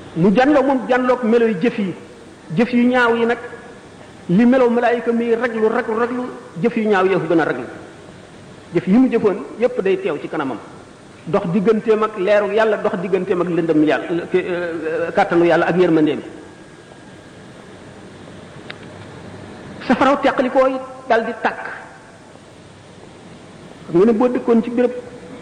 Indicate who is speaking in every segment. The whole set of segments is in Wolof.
Speaker 1: mu janloo moom janloog melo yu jëf yi jëf yu ñaaw yi nag li melo malaayika mi raglu raglu raglu jëf yu ñaaw yee ko gën a raglu jëf yi mu jëfoon yépp day teew ci kanamam dox digganteem ak leeru yàlla dox digganteem ak lëndëm yàlla kàttanu yàlla ak yërmandeem safaraw teqalikoo yi dal di tàkk xam nga ne boo dëkkoon ci béréb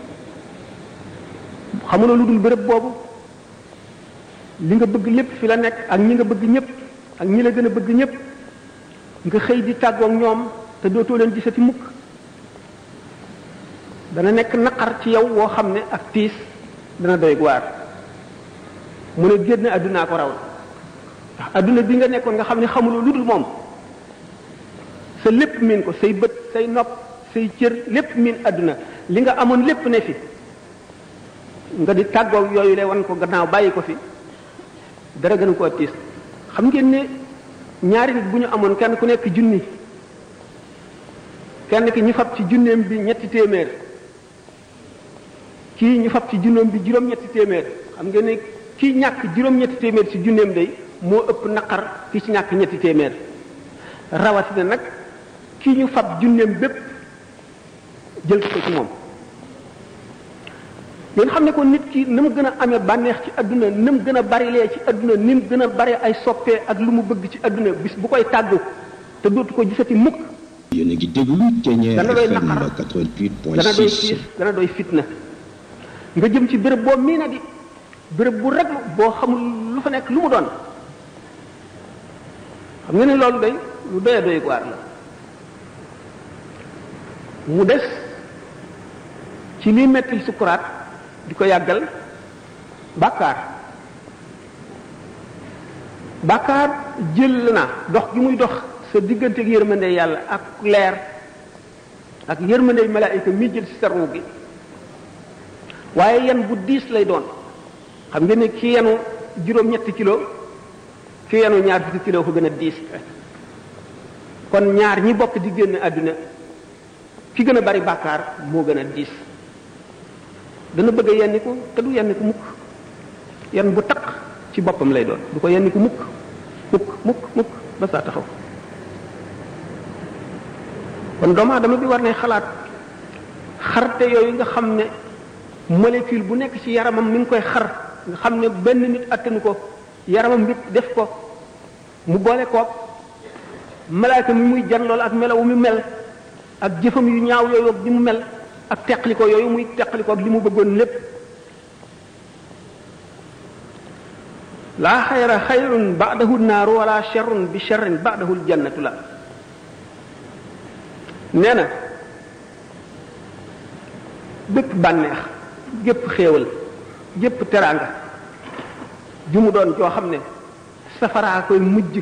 Speaker 1: xamuloo lu dul béréb boobu li nga bëgg lépp fi la nekk ak ñi nga bëgg ñëpp ak ñi la gën a bëgg ñëpp nga xëy di tàggoog ñoom te dootoo leen gisati mukk dana nekk naqar ci yow woo xam ne ak tiis dana doy waar mu ne génn àddunaa ko raw ndax àdduna bi nga nekkoon nga xam ne xamuloo lu dul moom sa lépp miin ko say bët say nopp say cër lépp miin àdduna li nga amoon lépp ne fi nga di tàggoog yooyu le wan ko gannaaw bàyyi ko fi dara gën koo tiis xam ngeen ne ñaari nit bu ñu amoon kenn ku nekk junni kenn ki ñu fab ci junneem bi ñetti téeméer kii ñu fab ci junneem bi juróom-ñetti téeméer xam ngeen ne kii ñàkk juróom-ñetti téeméer ci junneem day moo ëpp naqar ki ci ñàkk ñetti téeméer rawatina nag kii ñu fab junneem bépp jël ko ci moom ngeen xam ne ko nit ki na mu gën a amee bànneex ci adduna na mu gën a barilee ci adduna ni mu gën a bare ay soppee ak lu mu bëgg ci adduna bis bu koy tàggu te dootu ko gisati mukk
Speaker 2: yéen a ngi déglu Ténière
Speaker 1: dana doy
Speaker 2: FM
Speaker 1: naqar
Speaker 2: 88.6
Speaker 1: dana doy tiis dana doy fitna nga jëm ci béréb boo mii na di béréb bu rek boo xamul lu fa nekk lu mu doon xam nga ne loolu day lu doy doy waar la mu des ci liy mettil sukuraat di ko yàggal bàkkaar bàkkaar jël na dox gi muy dox sa diggante ak yërmande yàlla ak leer ak yërmande malaayika mi jël ci sa ruu gi waaye yan bu diis lay doon xam ngeen ne ki yenu juróom-ñetti kilo ki yenu ñaar fukki kilo ko gën a diis kon ñaar ñi bokk di génn àdduna ki gën a bari bàkkaar moo gën a diis dana bëgg a yenni ko te du yenni ko mukk yenn bu taq ci boppam lay doon du ko yenni ko mukk mukk mukk mukk ba saa taxaw kon doomu aadama bi war ne xalaat xarte yooyu nga xam ne molécule bu nekk ci yaramam mi ngi koy xar nga xam ne benn nit attanu ko yaramam bi def ko mu boole koog malaaka mi muy jan lool ak melawu mi mel ak jëfam yu ñaaw yooyu ak di mu mel ak teqliko yooyu muy teqliko ak li mu bëggoon lépp laa xayra xayrun ba'dahu naaru wala sharrun bi sharrin ba'dahu aljannatu la nee na bépp bànneex gépp xéewal gépp teraanga ju mu doon joo xam ne safaraa koy mujj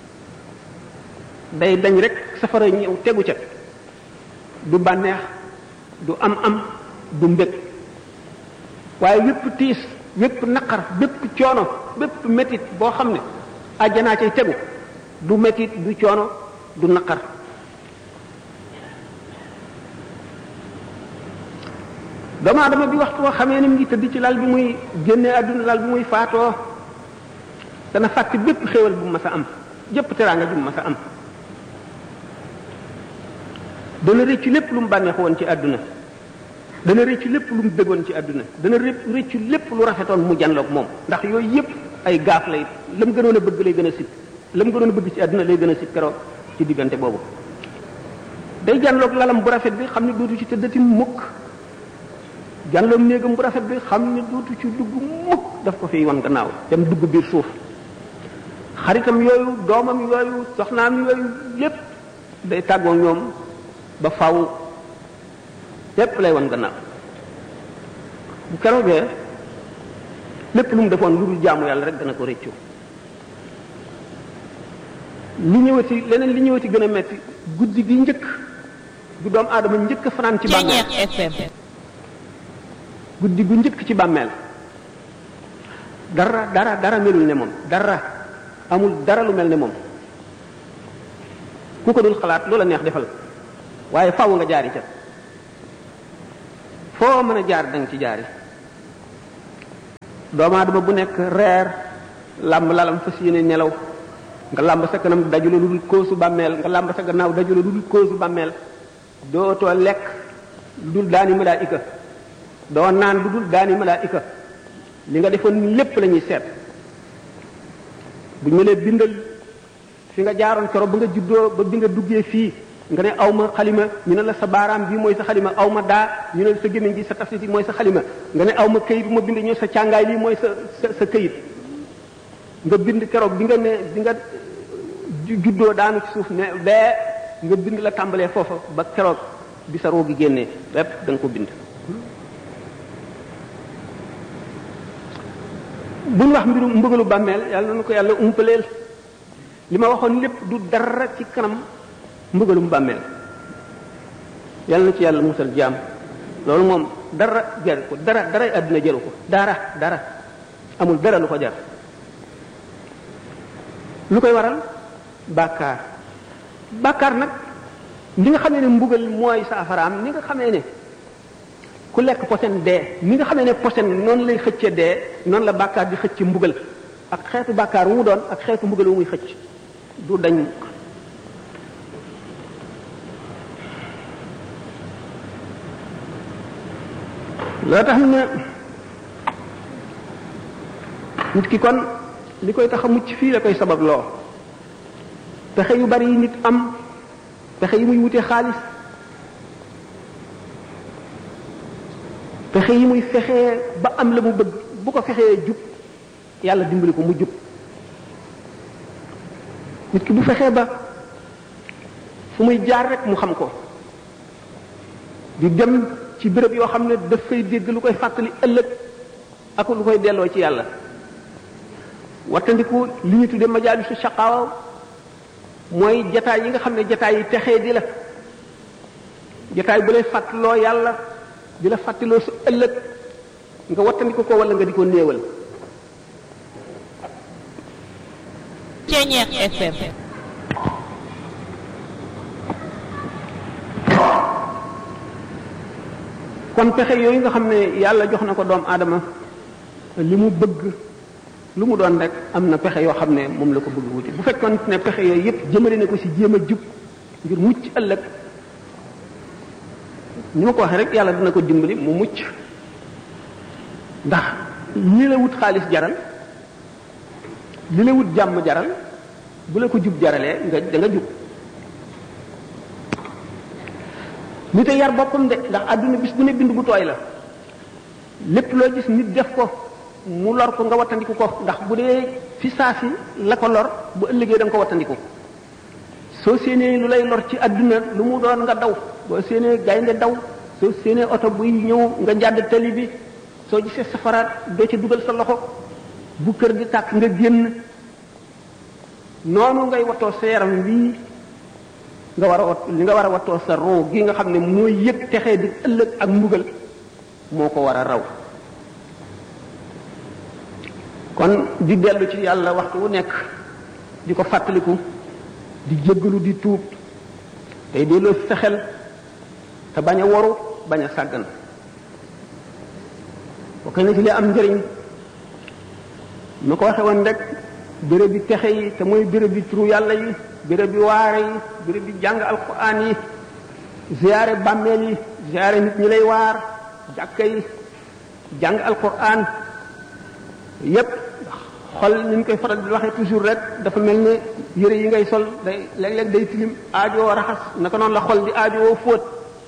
Speaker 1: day dañ rek safara ñëw tegu ca du bànneex du am am du mbég waaye wépp tiis wépp naqar bépp coono bépp métit boo xam ne àjjanaa cay tegu du métit du coono du naqar doomu aadama bi waxtu woo xamee ni mu ngi tëdd ci lal bi muy génne àdduna lal bi muy faatoo dana fàtte bépp xéewal bu mu mas a am jëpp teraanga ju mu mas a am dana rëccu lépp lu mu bànneexu woon ci àdduna dana rëccu lépp lu mu dëggoon ci àdduna dana rëccu lépp lu rafetoon mu janloog moom ndax yooyu yépp ay gaaf lay la mu gënoon a bëgg lay gën a sib la mu gënoon a bëgg ci àdduna lay gën a sib keroog ci diggante boobu day janloog lalam bu rafet bi xam ne dootu ci tëddati mukk janloog néegam bu rafet bi xam ne dootu ci dugg mukk daf ko fiy wan gannaaw dem dugg biir suuf xaritam yooyu doomam yooyu soxnaam yooyu lépp day tàggoo ñoom ba faw lépp lay wan gannaaw bu keroogee lépp lu mu defoon lu dul jaamu yàlla rek dana ko rëccu li ñëwati leneen li ñëwati gën a metti guddi gi njëkk gu doomu aadama njëkk fanaan ci bàmmeel guddi gu njëkk ci bàmmeel dara dara dara melul ne moom dara amul dara lu mel ne moom ku ko dul xalaat loola neex defal waaye faw nga jaari ca foo mën a jaar danga ci jaari doomu aadama bu nekk reer làmb lalam fas yéene nelaw nga làmb sa kanam dajula lu dul koosu bàmmeel nga làmb sa gannaaw dajula lu dul koosu bàmmeel dootoo lekk lu dul daani malaayika doo naan lu dul daani malaayika li nga defoon lépp la ñuy seet bu ñu lee bindal fi nga jaaroon keroog ba nga juddoo ba bi nga duggee fii nga ne aw ma xalima ñu ne la sa baaraam bi mooy sa xalima aw ma daa ñu ne la sa gémmiñ gi sa tafsit yi mooy sa xalima nga ne aw ma këyit bu ma bind ñu sa càngaay lii mooy sa sa sa këyit nga bind keroog bi nga ne bi nga juddoo daanu ci suuf ne bee nga bind la tàmbalee foofa ba keroog bi sa roo gi génnee lépp da nga ko bind bu ñu wax mbirum mbëgalu bàmmeel yàlla na ko yàlla umpaleel li ma waxoon lépp du dara ci kanam mbëgalum bàmmeel yàlla na ci yàlla musal jaam loolu moom dara jar ko dara dara àdduna jaru ko dara dara amul dara lu ko jar lu koy waral bàkkaar bàkkaar nag ni nga xamee ne mbugal mooy saafaraam ni nga xamee ne ku lekk posen dee ni nga xamee ne posen noonu lay xëcce dee noonu la bàkkaar di xëcc mbugal ak xeetu bàkkaar wu mu doon ak xeetu mbugal wu muy xëcc du dañ loo tax ne nit ki kon li koy tax a mucc fii la koy sabab loo pexe yu bari yi nit am pexe yi muy wute xaalis pexe yi muy fexee ba am la mu bëgg bu ko fexee jub yàlla dimbali ko mu jub nit ki bu fexee ba fu muy jaar rek mu xam ko di dem ci béréb yoo xam ne daf fay dégg lu koy fàttali ëllëg ak lu koy delloo ci yàlla wattandiku li ñu tudde majaalisu shaqaawa mooy jataay yi nga xam ne jataay yi texee di la jataay bu lay fàttaloo yàlla di la fàttaloo su ëllëg nga wattandiku ko wala nga di ko néewal
Speaker 3: Ceñeex FM
Speaker 1: kon pexe yooyu nga xam ne yàlla jox na ko doomu aadama li mu bëgg lu mu doon rek am na pexe yoo xam ne moom la ko bëgg wuti bu fekkoon ne pexe yooyu yépp jëmale na ko ci jéem a jub ngir mucc ëllëg ni ma ko waxee rek yàlla dina ko dimbali mu mucc ndax li la wut xaalis jaral li la wut jàmm jaral bu la ko jub jaralee nga da nga jub nit a yar boppam de ndax àdduna bis bu ne bind bu tooy la lépp loo gis nit def ko mu lor ko nga wattandiku ko ndax bu dee fi saa si la ko lor bu ëllëgee da nga ko wattandiku soo séenee lu lay lor ci àdduna lu mu doon nga daw boo séenee gaynde daw soo séenee oto buy ñëw nga jàdd tali bi soo gisee safaraat doo ca dugal sa loxo bu kër di tàkk nga génn noonu ngay wattoo sa yaram bii nga war a wat li nga war a wattoo sa roo gi nga xam ne mooy yëg texee di ëllëg ak mbugal moo ko war a raw kon di dellu ci yàlla waxtu wu nekk di ko fàttaliku di jéggalu di tuub tey delloo sa xel te bañ a waru bañ a sàggan bokk na ci li am njëriñ ma ko waxe woon rek béréb bi texe yi te mooy béréb bi turu yàlla yi béréb bi waare yi béréb bi jàng alquran yi ziyaare bàmmeel yi ziyaare nit ñi lay waar jàkka yi jàng alquran yépp xol ni ñu koy faral di waxee toujours rek dafa mel ne yëre yi ngay sol day léeg-léeg day tilim aajoo raxas naka noonu la xol di aajoo fóot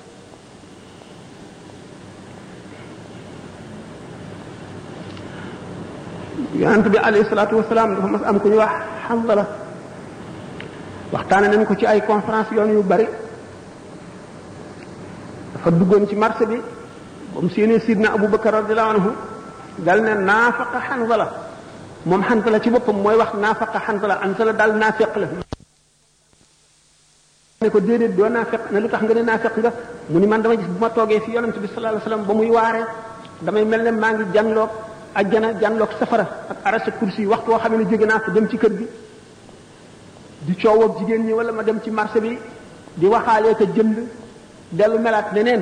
Speaker 1: yonent bi alayhi salaatu wasalaam dafa mas am ku ñu wax Hanzala waxtaane nañ ko ci ay conférence yoon yu bari dafa duggoon ci marché bi ba mu séenee sidna Abu Bakar radiyallahu anhu dal ne naafaqa Hanzala moom Hanzala ci boppam mooy wax naafaqa Hanzala Hanzala daal naafeq la ne ko déedéet doo naafeq ne lu tax nga ne naafeq nga mu ni man dama gis bu ma toogee fi yonent bi sallallahu alayhi wasallam ba muy waaree damay mel ne maa ngi janloog ajjana janloog safara ak arasa kursi yi waxtu woo xam ne jóge naa fa dem ci kër gi di coow ak jigéen ñi wala ma dem ci marché bi di waxaalee ko jënd dellu melaat neneen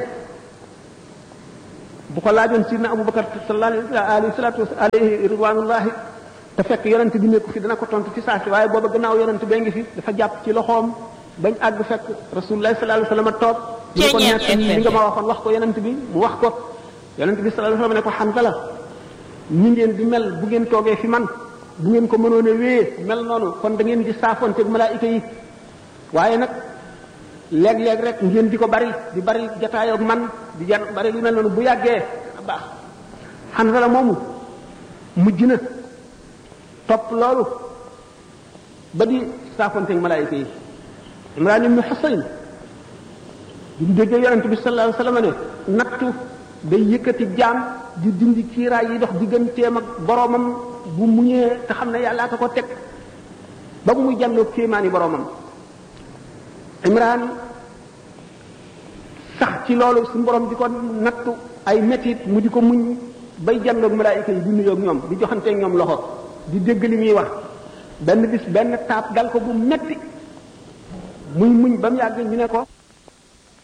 Speaker 1: bu ko laajoon sidna abubakar sallallahu alayhi salatu alayhi ridwanullahi te fekk yonent bi nekku fi dana ko tontu ci saa si waaye booba gannaaw yonent bee ngi fi dafa jàpp ci loxoom bañ àgg fekk rasulullah sallallahu alayhi wasallam toog ñu ko nekk li nga ma waxoon wax ko yonent bi mu wax ko yonent bi sallallahu alayhi wasallam ne ko Hanzala ñi ngeen di mel bu ngeen toogee fi man bu ngeen ko mënoon a wéyee mel noonu kon da ngeen di saafonteeg malaayika yi waaye nag léeg-léeg rek ngeen di ko bari di bari jataayoog man di jan bari lu mel noonu bu yàggee baax Hanzala moomu mujj na topp loolu ba di saafonteeg malaayika yi Imraan ibnu Husayn bi mu déggee yonent bi sallallahu alayhi wasallam ne nattu day yëkkati jaam di dindi kiiraay yi dox digganteem ak boroomam bu muñee te xam ne yàllaa ko ko teg ba mu muy jàlloo kéemaani boroomam Imraan sax ci loolu suñu borom di ko nattu ay metit mu di ko muñ bay jàlloog malaayika yi di nuyoog ñoom di joxanteeg ñoom loxo di dégg li muy wax benn bis benn taab dal ko bu metti muy muñ ba mu yàgg ñu ne ko